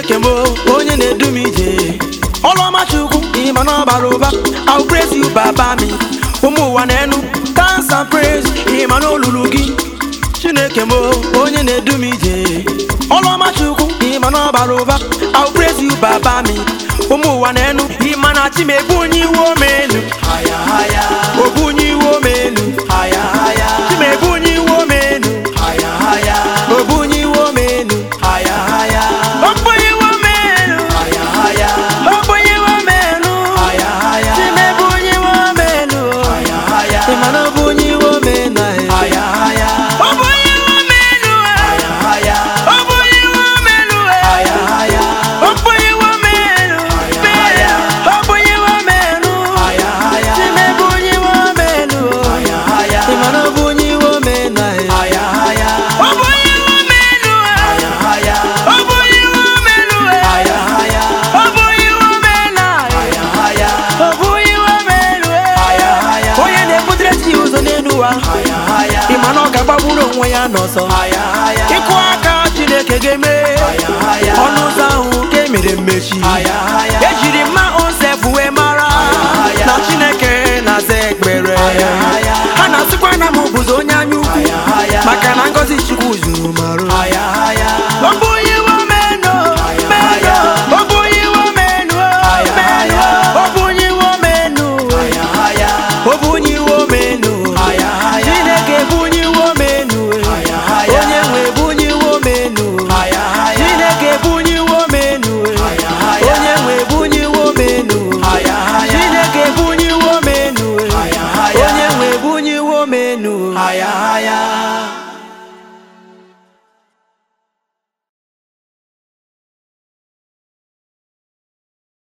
chineke m onye na-edu m ije ọlụọma chukwu ịma na ọbara ụba I will praise you baba mi ụmụ ụwa na-enu dance and praise ịma na olulu gị chineke m onye na-edu m ije ọlụọma chukwu ịma na ọbara ụba I will praise you baba mi ụmụ ụwa na-enu ịma na chi m ebunye iwe omenu obunye iwe omenu chi m ebunye iwe omenu obunye iwe omenu Obunye iwe omenu Obunye iwe omenu chi m ebunye iwe omenu ịma na obunye iwe omenu eh. Obunye iwe omenu eh. Obunye iwe omenu eh. Obunye iwe omenu eh. Obunye iwe omenu chi m ebunye iwe omenu ịma na obunye iwe omenu eh. Obunye iwe omenu eh. Obunye iwe omenu eh. Obunye iwe omenu eh. Obunye iwe omenu eh. onye na-ebutere chi ụzọ n'elu ụwa ịma na ọ ga-agbagburu onwe ya n'ọsọ ịkụ aka chineke ga-eme ọnụ ụzọ ahụ ka emere mmechi ejiri mma onsef wee mara na chineke na-aza ekpere ha na-asịkwa na m bụzi onye anya ukwu maka na ngọzi chukwu zuru marụ ọ bụ onye iwe omenu menu ọ bụ onye iwe omenu menu ọ bụ onye iwe omenu ọ bụ onye iwe omenu chineke bụ onye iwe omenu onye nwe bụ onye iwe omenu chineke bụ onye iwe omenu onye nwe bụ onye iwe omenu chineke bụ onye iwe omenu onye nwe bụ onye iwe omenu